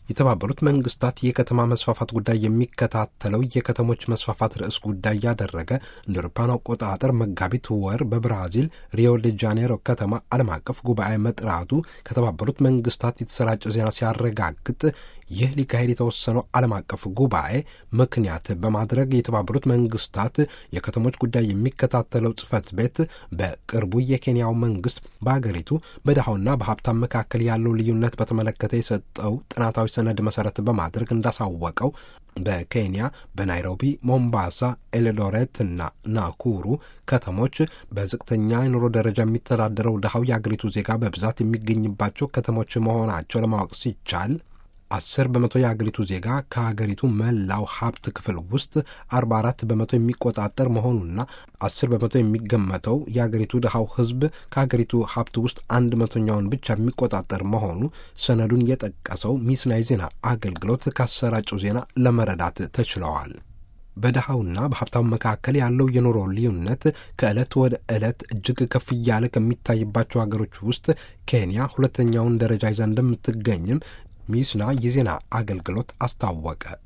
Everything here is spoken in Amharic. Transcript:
የተባበሩት መንግስታት የከተማ መስፋፋት ጉዳይ የሚከታተለው የከተሞች መስፋፋት ርዕስ ጉዳይ ያደረገ እንደ አውሮፓውያን አቆጣጠር መጋቢት ወር በብራዚል ሪዮ ደ ጃኔሮ ከተማ ዓለም አቀፍ ጉባኤ መጥራቱ ከተባበሩት መንግስታት የተሰራጨ ዜና ሲያረጋግጥ ይህ ሊካሄድ የተወሰነው ዓለም አቀፍ ጉባኤ ምክንያት በማድረግ የተባበሩት መንግስታት የከተሞች ጉዳይ የሚከታተለው ጽህፈት ቤት በቅርቡ የኬንያው መንግስት በአገሪቱ በድሃውና በሀብታም መካከል ያለው ልዩነት በተመለከተ የሰጠው ጥናታዊ ሰነድ መሰረት በማድረግ እንዳሳወቀው በኬንያ በናይሮቢ፣ ሞምባሳ፣ ኤልዶሬት እና ናኩሩ ከተሞች በዝቅተኛ የኑሮ ደረጃ የሚተዳደረው ድሃው የአገሪቱ ዜጋ በብዛት የሚገኝባቸው ከተሞች መሆናቸው ለማወቅ ሲቻል አስር በመቶ የአገሪቱ ዜጋ ከሀገሪቱ መላው ሀብት ክፍል ውስጥ አርባ አራት በመቶ የሚቆጣጠር መሆኑና አስር በመቶ የሚገመተው የአገሪቱ ድሃው ህዝብ ከሀገሪቱ ሀብት ውስጥ አንድ መቶኛውን ብቻ የሚቆጣጠር መሆኑ ሰነዱን የጠቀሰው ሚስናይ ዜና አገልግሎት ካሰራጨው ዜና ለመረዳት ተችለዋል። በድሃውና በሀብታሙ መካከል ያለው የኑሮ ልዩነት ከዕለት ወደ ዕለት እጅግ ከፍ እያለ ከሚታይባቸው ሀገሮች ውስጥ ኬንያ ሁለተኛውን ደረጃ ይዛ እንደምትገኝም ሚስና የዜና አገልግሎት አስታወቀ።